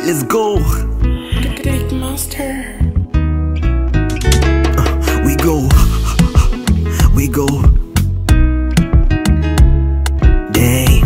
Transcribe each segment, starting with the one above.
let's go. Click master. We go, we go. Damn.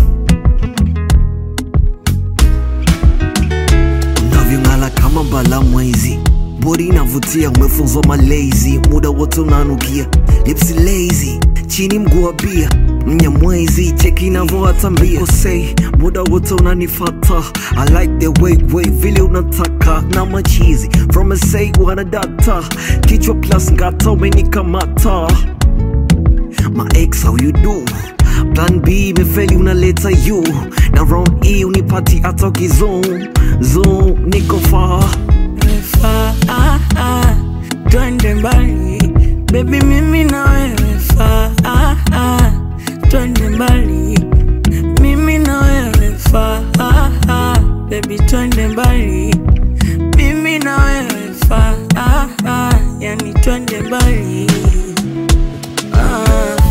Unavyong'ala kama bala mwezi, bodi inavutia, umefunzwa malezi, muda wote unanukia, lipsi lazy, chini mguu wa bia mnyamwezi, cheki inavyoatambia kosei, muda wote unanifata, I like the way way vile unataka na machizi from a say wana data, kichwa plus ngata umenikamata my ex how you do plan b imefeli unaleta you na round e unipati hata ukizum zoom niko far Faa, ah, ah, twende mbali bebi, mimi na wewe faa, ah, ah, twende mbali mimi na wewe faa, ah, ah, bebi, twende mbali mimi na wewe faa, ah, ah, yani twende mbali ah.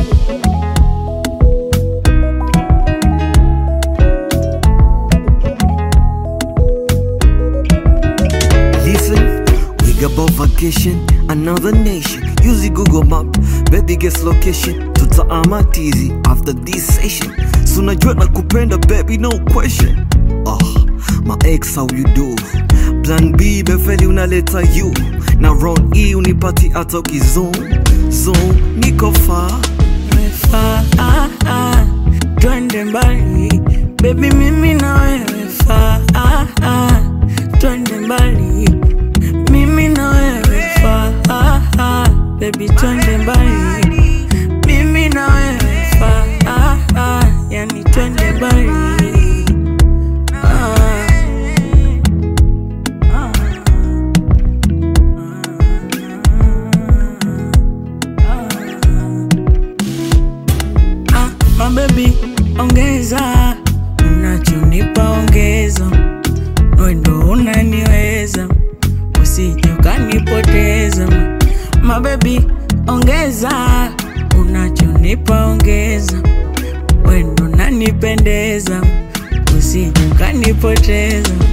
Listen, we got about vacation, another nation. Use the Google map, baby guess location. Tutaama tizi after this session. So najua nakupenda baby, no question. Oh, my ex how you do? Plan B befeli unaleta you. Na round E unipati hata ukizum. Zoom, niko far. Faa, ah, ah, twende mbali bebi, mimi na wewe faa, ah, ah, twende mbali mimi na wewe faa, ah, ah, bebi, twende mbali mimi na wewe faa, ah, ah, yani twende mbali ah. Ah, mabebi ongeza unachonipa ongeza wendo unaniweza usije ukanipoteza mabebi ongeza unachonipa ongeza wendo unanipendeza usije ukanipoteza